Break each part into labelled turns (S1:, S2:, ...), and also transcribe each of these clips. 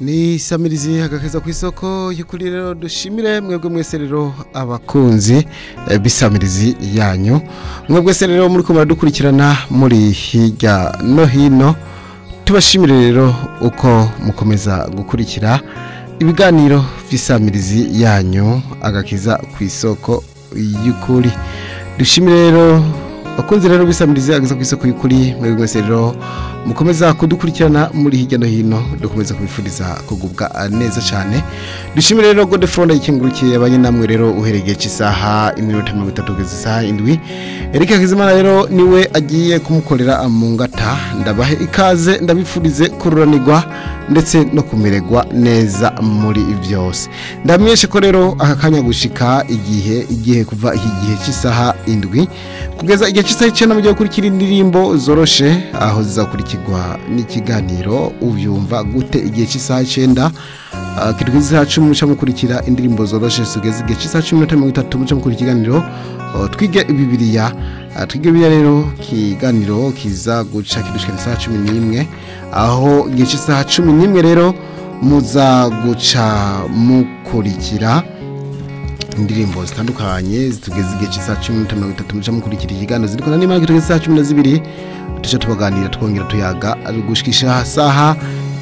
S1: ni samirizi hagakeza ku isoko y'ukuri rero dushimire mwebwe mwese rero abakunzi eh, b'isamirizi yanyu mwebwe se rero muri kumara dukurikirana muri hirya no hino tubashimire rero uko mukomeza gukurikira ibiganiro by'isamirizi yanyu agakiza ku isoko y'ukuri dushimire rero bakunze rero bisamiriza agakiza ku isoko y'ukuri mwebwe mwese rero mukomeza kudukurikirana muri hirya no hino dukomeza kubifuriza kugubwa neza cyane dushimire rero godefone ikingurukiye abanye namwe rero uhereye igihe cy'isaha iminota mirongo itatu kugeza isaha indwi eric hakizimana rero niwe agiye kumukorera mu ngata ndabahe ikaze ndabifurize kururanirwa ndetse no kumererwa neza muri byose ndamenyeshe ko rero aka kanya gushika igihe igihe kuva iki gihe cy'isaha indwi kugeza igihe cy'isaha icyenda mu gihe ukurikira indirimbo zoroshe aho zizakurikira kigwa n'ikiganiro ubyumva gute igihe cy'isaha icyenda kitwa isaha cumi muca mukurikira indirimbo zoroshye zigeze igihe cy'isaha cumi na mirongo itatu muca mukura ikiganiro twige bibiriya twige bibiriya rero ikiganiro kiza guca kidushikana isaha cumi n'imwe aho igihe cy'isaha cumi n'imwe rero muza guca mukurikira indirimbo zitandukanye zitugeze igihe cy'isaha cumi na mirongo itatu muca mukurikira ikiganiro ziri kumwe n'imana kitugeze isaha cumi na zibiri tujya tubaganira twongera tuyaga gushyikisha saha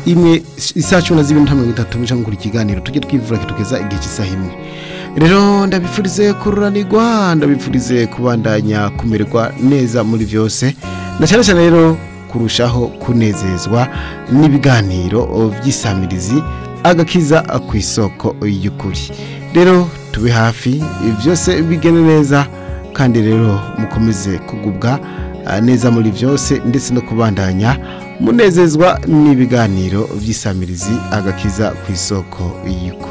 S1: imwe isaha cumi na zibiri na mirongo itatu muca mukurikira ikiganiro tujye twivura kitugeza igihe cy'isaha imwe rero ndabifurize kururanirwa ndabifurize kubandanya kumererwa neza muri byose na cyane cyane rero kurushaho kunezezwa n'ibiganiro by'isamirizi agakiza ku isoko y'ukuri rero tube hafi ibi byose bigene neza kandi rero mukomeze kugubwa neza muri byose ndetse no kubandanya munezezwa n'ibiganiro by'isamirizi agakiza ku isoko y'ikuru